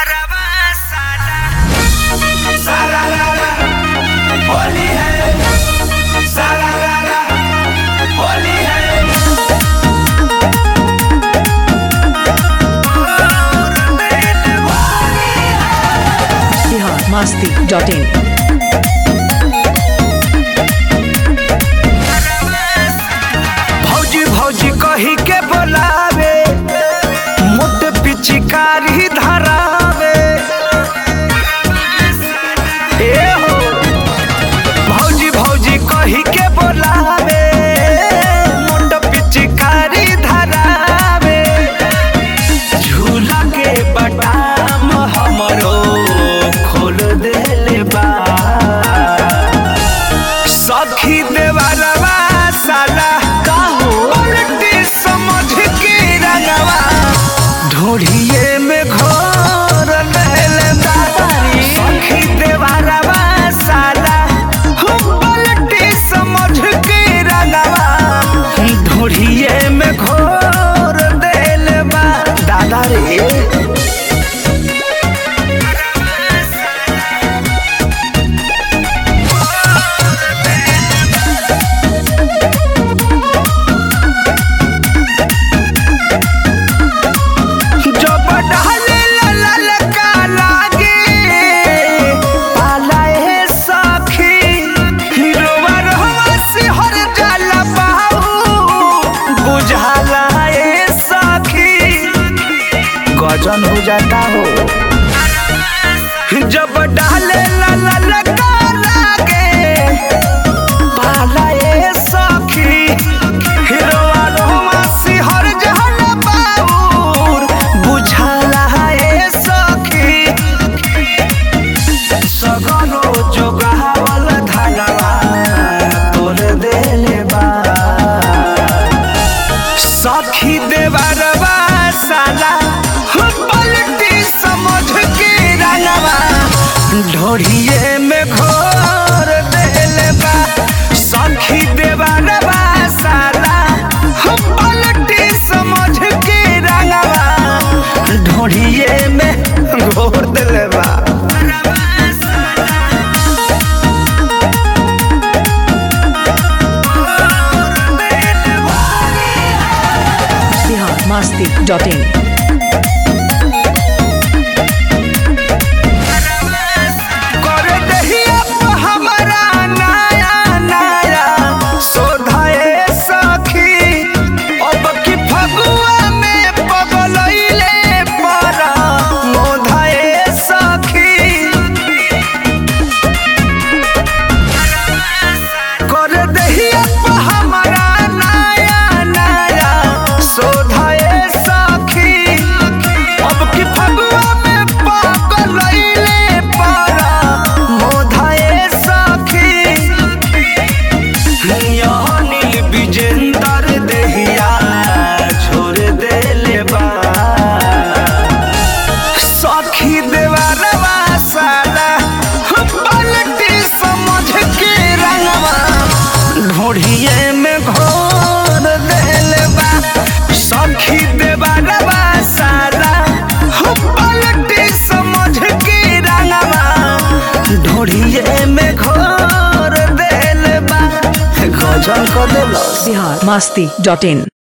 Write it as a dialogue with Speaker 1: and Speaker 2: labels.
Speaker 1: होली है सारा रारा होली है
Speaker 2: बिहार मस्ती डॉट इन
Speaker 1: भौजी भौजी कही के बोलावे मोट पिचकारी धरावे ए हो भौजी भौजी कही के बोलावे मोट पिचकारी धरावे झूला के बटाम हमरो खोल देले बा सखी देवरवा साला काहो उल्टी समझ के रंगवा ढोढ़िए में घोर लेले दादारी सखी देवरवा साला उल्टी समझ के रंगवा ढोढ़िए में घोर देले बा दादा रे जब डाले ला ला ला का लागे पाला ए सखी हिरोवा रहवा से हर जाला बाहू बुझाला ए सखी गजन हो जाता हो जब डाले ला ला ला का लागे पाला ए सखी हिरोवा रहवा से हर जाला बाहू बुझाला ए सखी सगरो जोगावल धनवा तोर देले बा सखी देवरवा साला पलटी समझ के रंगवा ढोढ़िए में घोर देले बा सखी देवरवा साला पलटी समझ के रंगवा ढोढ़िए में घोर देले बा
Speaker 2: बिहार मस्ती डॉट इन
Speaker 1: कर दहिया प हमरा नया नया शोधाए सखी अब की फगुआ में पगलैले परा मोधाए सखी कर दहिया प हमरा नया नया शोधाए सखी अब की फगुआ में पगलैले परा मोधाए सखी नील विजेंदर देहिया छोड़ देले बा सखी देवरवा साला पलटी समझ के रंगवा ढोढ़िए में घोर देले बा सखी देवरवा साला पलटी समझ के रंगवा ढोढ़िए में घोर देले बा गजल कर देलस
Speaker 2: बिहार मस्ती डॉट इन